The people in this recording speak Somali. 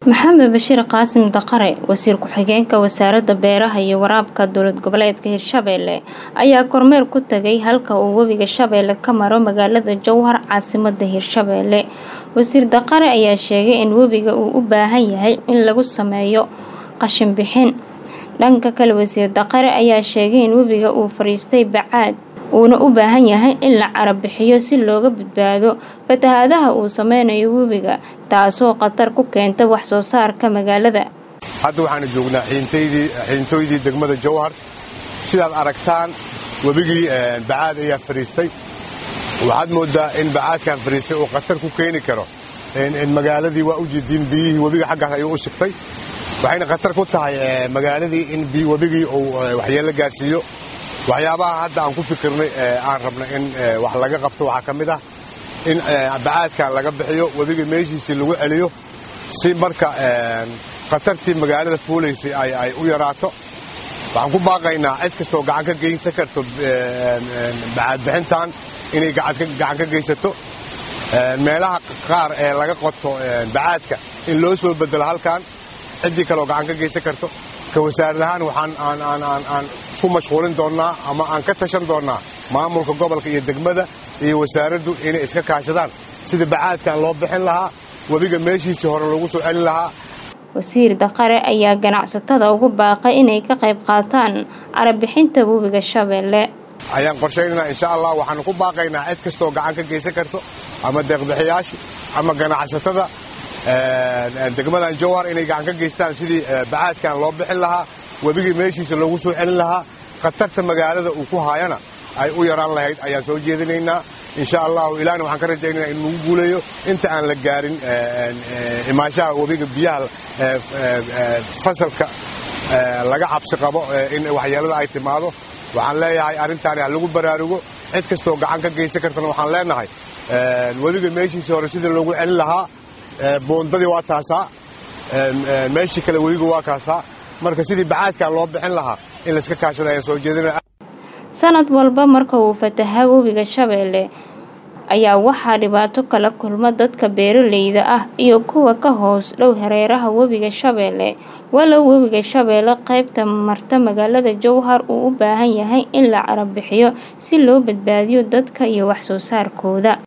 maxamed bashiir qaasim daqare wasiir ku-xigeenka wasaaradda beeraha iyo waraabka dowlad goboleedka hirshabeelle ayaa kormeer ku tagay halka uu webiga shabeelle ka maro magaalada jowhar caasimada hirshabeelle wasiir daqare ayaa sheegay in webiga uu u baahan yahay in lagu sameeyo qashin bixin dhanka kale wasiir daqare ayaa sheegay in webiga uu fariistay bacaad uuna u baahan yahay in la carab bixiyo si looga badbaado fatahaadaha uu sameynayo webiga taasoo khatar ku keenta wax soo saarka magaalada hadda waxaanu joognaa xiintooydii degmada jowhar sidaad aragtaan webigii bacaad ayaa fariistay waxaad mooddaa in bacaadkan fariistay uu khatar ku keeni karo magaaladii waa u jeediin biyihii webiga xaggaas ayuu u sigtay waxayna khatar ku tahay magaaladii in webigii uu waxyeello gaarsiiyo waxyaabaha hadda aan ku fikirnay aan rabnay in wax laga qabto waxaa ka mid ah in bacaadkan laga bixiyo webiga meeshiisii lagu celiyo si marka khatartii magaalada fuulaysay ay u yaraato waxaan ku baaqaynaa cid kastoo gacan ka geysan karto bacaadbixintan inay gacan ka geysato meelaha qaar ee laga qoto bacaadka in loo soo bedelo halkan ciddii kaleoo gacan ka geysan karto ka wasaarad ahaan waxaan aan isku mashquulin doonnaa ama aan ka tashan doonnaa maamulka gobolka iyo degmada iyo wasaaraddu inay iska kaashadaan sida bacaadkan loo bixin lahaa webiga meeshiisii hore lagu soo celin lahaa wasiir daqare ayaa ganacsatada ugu baaqay inay ka qayb qaataan carabixinta webiga shabeelle ayaan qorshaynaynaa insha allah waxaanu ku baaqaynaa cid kastoo gacan ka geysan karto ama deeqbixiyaasha ama ganacsatada degmadan jowhar inay gacan ka geystaan sidii bacaadkan loo bixin lahaa webigii meeshiisa loogu soo celin lahaa khatarta magaalada uu ku haayana ay u yaraan lahayd ayaan soo jeedinaynaa insha allahu ilaahna waxaan ka rajaynaynaa in lagu guuleeyo inta aan la gaarin imaanshaha webiga biyaha fasalka laga cabsi qabo in waxyeelada ay timaado waxaan leeyahay arrintaani ha lagu baraarugo cid kastoo gacan ka geysan kartana waxaan leenahay webiga meeshiisii hore sidii loogu celin lahaa boondadii waa taasaa meeshii kale webiga waa kaasaa marka sidii bacaadkan loo bixin lahaa in layska kaashada ayaan soo jeedina sanad walba marka uu fataha webiga shabeelle ayaa waxaa dhibaato kala kulma dadka beeraleyda ah iyo kuwa ka hoos dhow hareeraha webiga shabeelle walow webiga shabeelle qaybta marta magaalada jowhar uu u baahan yahay in la carab bixiyo si loo badbaadiyo dadka iyo wax soo saarkooda